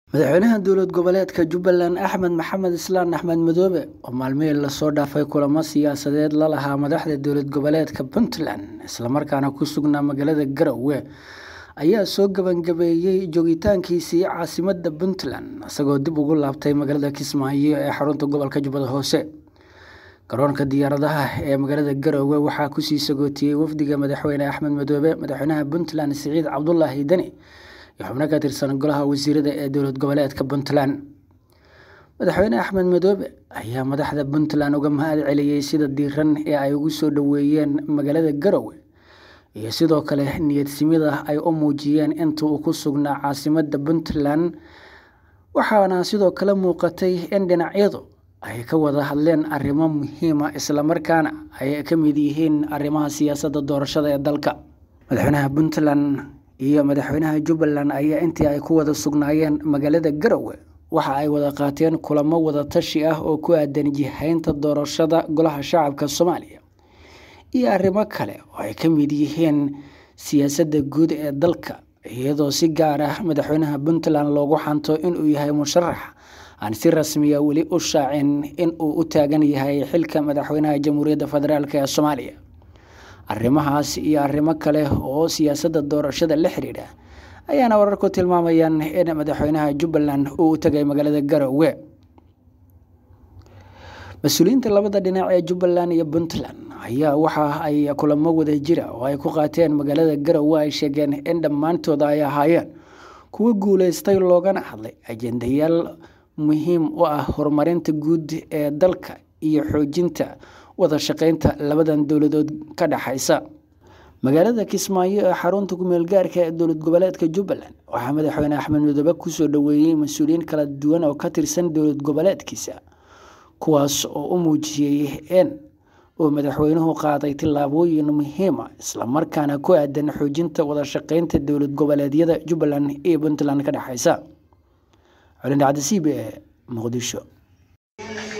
madaxweynaha dowlad goboleedka jubbaland axmed maxamed islaan axmed madoobe oo maalmihii lasoo dhaafay kulamo siyaasadeed la lahaa madaxda dowlad goboleedka puntland islamarkaana ku sugnaa magaalada garowe ayaa soo gabangabeeyey joogitaankiisii caasimada puntland isagoo dib ugu laabtay magaalada kismaayo ee xarunta gobolka jubbada hoose garoonka diyaaradaha ee magaalada garowe waxaa kusii sagootiyey wafdiga madaxweyne axmed madoobe madaxweynaha puntland siciid cabdulaahi deni iyo xubno ka tirsan golaha wasiirada ee dowlad goboleedka puntland madaxweyne axmed madoobe ayaa madaxda puntland uga mahad celiyey sida diiran ee ay ugu soo dhoweeyeen magaalada garowe iyo sidoo kale niyadsimida ay u muujiyeen inta uu ku sugnaa caasimada puntland waxaana sidoo kale muuqatay in dhinacyadu ay ka wada hadleen arrimo muhiima islamarkaana ay ka mid yihiin arrimaha siyaasadda doorashada ee dalka madaxweynaha puntland iyo madaxweynaha jubbaland ayaa intii ay ku wada sugnaayeen magaalada garowe waxa ay wada qaateen kulamo wadatashi ah oo ku aadan jihaynta doorashada golaha shacabka soomaaliya iyo arrimo kale oo ay ka mid yihiin siyaasadda guud ee dalka iyadoo si gaar ah madaxweynaha puntland loogu xanto inuu yahay musharax aan si rasmiya weli u shaacin in uu u taagan yahay xilka madaxweynaha jamhuuriyadda federaalk ee soomaaliya arrimahaas iyo arrimo kale oo siyaasadda doorashada la xidhiidha ayaana wararku tilmaamayaan in madaxweynaha jubbaland uu u tagay magaalada garowe mas-uuliyiinta labada dhinac ee jubbaland iyo puntland ayaa waxa ay kulamo wada jira oo ay ku qaateen magaalada garowe ay sheegeen in dhammaantooda ay ahaayeen kuwo guuleystay loogana hadlay ajendayaal muhiim u ah horumarinta guud ee dalka iyo xoojinta wada shaqeynta labadan dowladood ka dhexaysa magaalada kismaayo ee xarunta kumeel gaarka ee dowlad goboleedka jubbaland waxaa madaxweyne axmed madoobe kusoo dhoweeyey mas-uuliyiin kala duwan oo ka tirsan dowlad goboleedkiisa kuwaas oo u muujiyey in uu madaxweynuhu qaaday tillaabooyin muhiima islamarkaana ku aadan xoojinta wada shaqeynta dowlad goboleedyada jubbaland iyo puntland ka dhexaysa colin cabdisiib ee muqdisho